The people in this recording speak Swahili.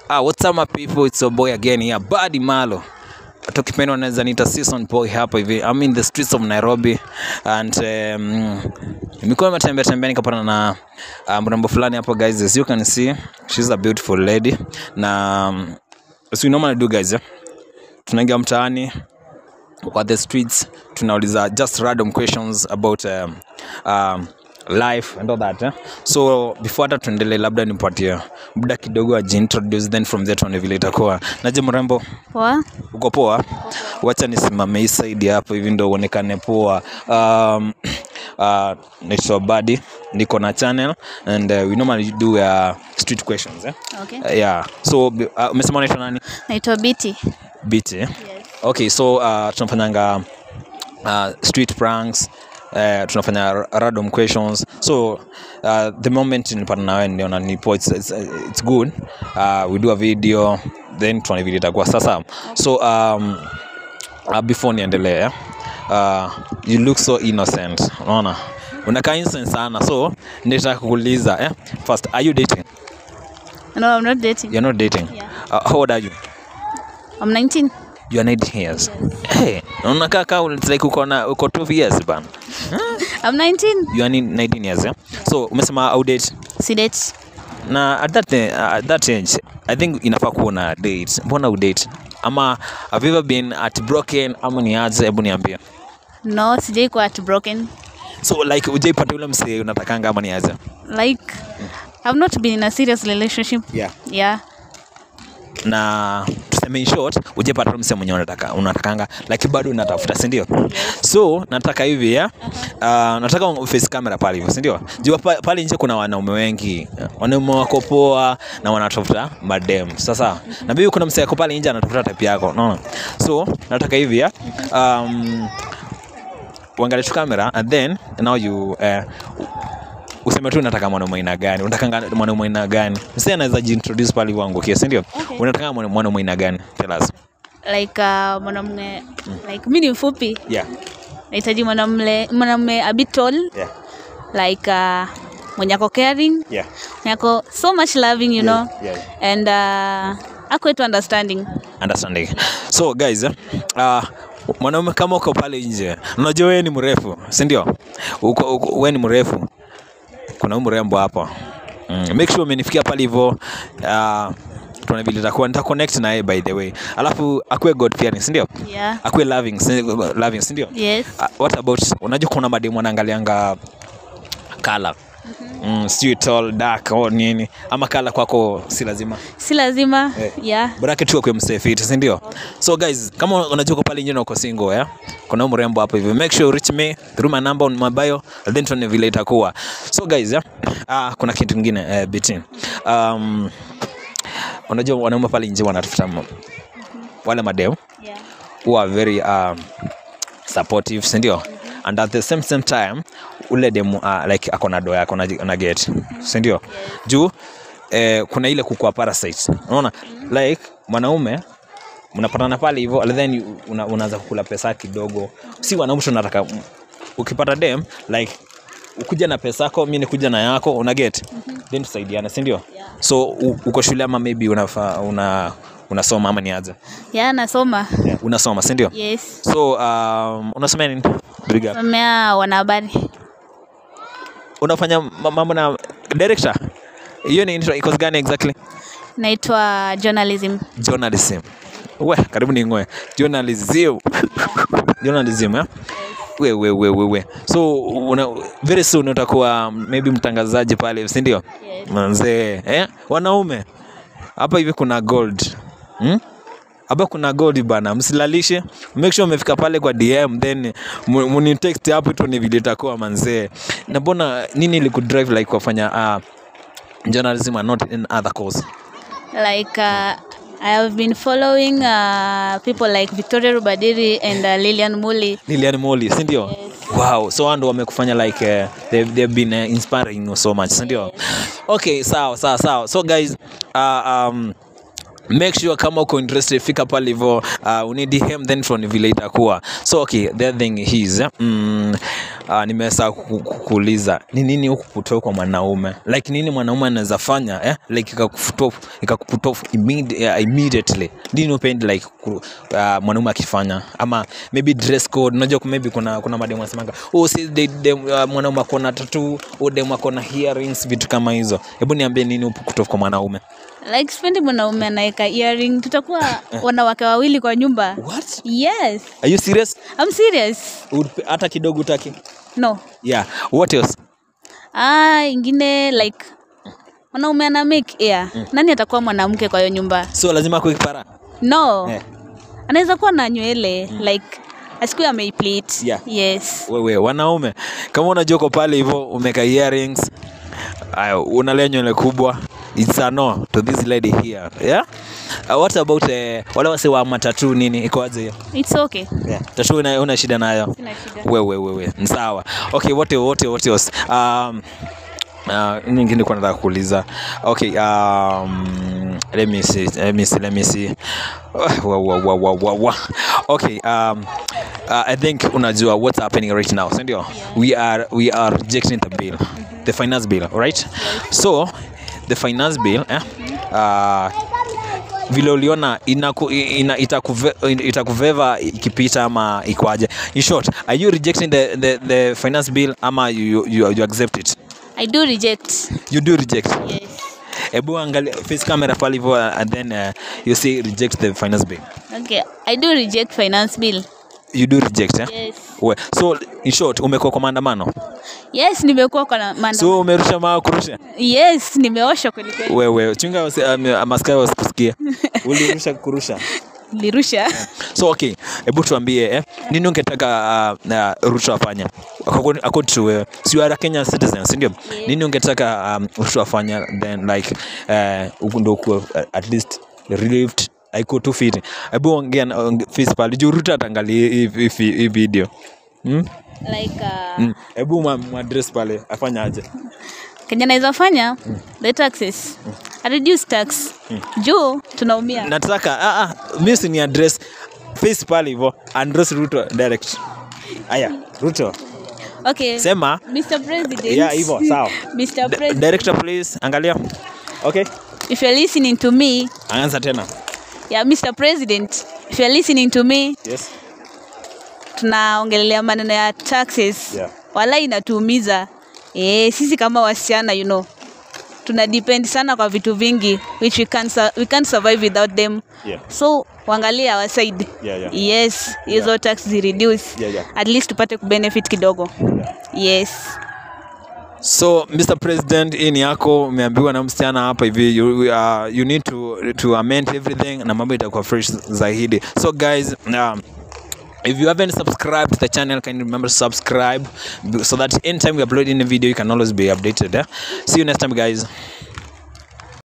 Ah, what's up my people? It's your boy again here, Buddy Malo. Tukipenda unaweza niita season boy hapa hivi. I'm in the streets of Nairobi and um, nimekuwa nimetembea tembea nikapata na uh, mrembo fulani hapo guys. As you can see, she's a beautiful lady. Na um, as we normally do guys, yeah? Tunaingia mtaani kwa the streets tunauliza just random questions about um, um, life and all that eh? so before hata tuendelee labda nipatie muda kidogo ajiintroduce then from there tuone vile itakuwa naje mrembo Poa. uko poa wacha nisimame hii side hapo hivi ndo uonekane poa um, uh, naitwa badi niko na channel and uh, we normally do uh, street questions eh? Okay. uh, yeah so uh, umesema unaitwa nani Naitwa Biti. biti eh? okay so uh, tunafanyanga uh, street pranks Uh, tunafanya ra- random questions so uh, the moment nilipata nawe niona nipo it's, it's, it's good uh, we do a video then tuone vile itakuwa sasa so um, uh, before niendelee eh, uh, you look so innocent unaona unakaa innocent sana so nitaka kuuliza eh? first are you dating No, I'm not dating. you're not dating Yeah. uh, how old are you I'm 19. you are 19 years hey, unakaa kaa it's like uko na uko 12 years bana I'm 19. you are ni- 19 years yeah? so umesema au date Si date. na at that, uh, at that age i think inafaa kuwa na date mbona udate ama have you ever been at broken ama ni aje hebu niambie No, sijai kuwa broken. so like ujaipata yule msee unatakanga ama ni aje Like, I've not been in a serious relationship. yeah. Yeah. na tuseme in short ujaipata yule msee mwenye unataka unatakanga like bado unatafuta si ndio so nataka hivi ya uh, nataka face camera pale hivyo si ndio jua pa- pale nje kuna wanaume wengi wanaume wako poa na wanatafuta madem sasa na bibi kuna msee ako pale nje anatafuta type yako unaona so nataka hivi ya um, uangalie tu kamera and then now you uh, useme tu unataka mwanaume aina gani unataka mwanaume aina gani msee anaweza jiintroduce pale hivyo angukie si ndio Okay. unataka mwana- mwanaume aina gani tell us Like, uh, mwanamume, like, mi ni mfupi. yeah Nahitaji mwanamume, mwanamume a bit tall. yeah Like, uh, mwenye ako caring. yeah Mwenye ako so much loving, you know. yeah, yeah. And uh, ako wetu understanding. understanding so guys eh, uh, mwanaume kama uko pale nje unajua wewe ni mrefu si ndio Uko- uko- wewe ni mrefu kuna huyu mrembo hapa mm, make sure umenifikia pale hivyo uh, tuone vile itakuwa nita connect na yeye by the way alafu akuwe god fearing si ndio Yeah. akuwe loving si, loving si ndio Yes. uh, what about unajua kuna mademu wanaangalianga kala mm, sijui tall dark au nini ama kala kwako si lazima Si lazima. Eh. Yeah. bracket tu akwe msefiti si ndio so guys kama unajua uko pale nje na uko single yeah? kuna huyu mrembo hapo hivi make sure you reach me through my number on my bio and then tuone vile itakuwa so guys yeah? ah, kuna kitu kingine eh, bitin um, unajua wanaume pale nje wanatafuta m- wale madeo Yeah. who are very um, supportive si ndio and at the same same time ule demu uh, like ako na doa akona na get si ndio juu eh, kuna ile kukua parasite unaona like mwanaume mnapatana pale hivyo and then you- una, unaanza kukula pesa kidogo si wanaume tunataka ukipata dem like ukuja na pesa yako mi nikuja na yako una get then tusaidiane si ndio Yeah. so u, uko shule ama maybe unafa, una unasoma ama ni aje Yeah, nasoma. yeah. unasoma si ndio Yes. so um, unasomea nini Big up. Somea wanahabari. unafanya ma- mambo na director hiyo ni intro- iko gani exactly Naitwa journalism. journalism we karibu ni ngoe journalism journalism eh? we, we, we, we, we. so una, very soon utakuwa maybe mtangazaji pale si ndio Yes. manzee eh? wanaume hapa hivi kuna gold hmm? hapa kuna gold bana msilalishe make sure umefika pale kwa dm then mu- munitext hapo tu ni vile itakuwa manzee na mbona nini ilikudrive like kufanya uh, journalism and not in other course Like uh, I have been following uh, people like Victoria Rubadiri and uh, Lilian Muli. Lilian Moli si ndio wow so wao ndo wamekufanya like uh, they've, they've been uh, inspiring you so much si ndio okay sawa sawa sawa so guys uh, um, make sure kama uko interested fika pale hivyo uh, uni dm then from vile itakuwa so okay the other thing is eh, mm, uh, nimeweza ku- ku- kuuliza ni nini huku kutoka kwa mwanaume like nini mwanaume anaweza fanya eh? like ikakuput off ikakuput off immedi- uh, immediately nini upendi like ku, uh, mwanaume akifanya ama maybe dress code unajua ku- maybe kuna kuna mademu anasemanga oh si de, de, uh, mwanaume akona tatu oh demu akona earrings vitu kama hizo hebu niambie nini huku kutoka kwa mwanaume like sipendi mwanaume anaweka earring tutakuwa wanawake wawili kwa nyumba what yes are you serious I'm serious Would- hata kidogo utaki no yeah what else ah ingine like mwanaume ana make air nani atakuwa mwanamke kwa hiyo nyumba so lazima kuwe kipara no Eh. anaweza kuwa na nywele like asikuwe ameiplate Yeah. yes wewe wanaume kama unajua uko pale hivyo umeka earrings aya unalea nywele kubwa it's a no to this lady here yeah uh, what about uh, wale wase wa matatu nini ikoaje hiyo it's okay yeah. tatu una, una shida nayo sina shida wewe wewe ni sawa okay wote wote wote else um uh, nyingine kwa nataka kuuliza okay um let me see let me see let me see wa, wa, wa, wa, wa, wa. okay um uh, i think unajua what's happening right now si ndio we are we are rejecting the bill the finance bill right so the finance bill eh, uh, vile uliona inaku, ina, itakuve, itakuveva ikipita ama ikwaje in short are you rejecting the, the, the finance bill ama you, you, you accept it i do reject you do reject yes hebu angalia face camera pale hivyo uh, and then uh, you say reject the finance bill okay i do reject finance bill you do reject eh? yes We, so in short umekuwa kwa maandamano yes nimekuwa kwa na- maana so umerusha maa kurusha yes nimeosha kweli kweli wewe chunga wasi- um, maskai wasikusikia ulirusha kurusha nilirusha so okay hebu tuambie eh, nini ungetaka uh, uh, ruto afanye According- according to wewe si you are a kenyan citizen sindio Yeah. nini ungetaka um, ruto afanye then like uh, ndo ukuwe uh, at least relieved aiko tu fiti hebu ongea na- onge- face pale juu ruto atangalia hii- hii hii- hii video Hmm? like uh, Mm. hebu ma- madress pale afanya aje kenya naweza fanya the taxes I reduce tax juu tunaumia nataka ah, ah, mi si ni address face pale hivo address ruto direct aya ruto okay sema mr president Yeah, hivyo, sawa. mr Di- president director please angalia okay if you're listening to me anza tena yeah mr president if you're listening to me yes tunaongelelea maneno ya taxes Yeah. wala inatuumiza eh sisi kama wasichana you know tuna depend sana kwa vitu vingi which we can't, su- we can't survive without them Yeah. so uangalie our side Yeah, yeah. yes hizo tax zireduce Yeah, yeah. at least tupate kubenefit kidogo yes so mr president hii ni yako umeambiwa na msichana hapa hivi you, uh, you need to, to amend everything na mambo itakuwa fresh zaidi so guys um, if you haven't subscribed to the channel can you remember to subscribe so that anytime we upload in a video you can always be updated eh? see you next time guys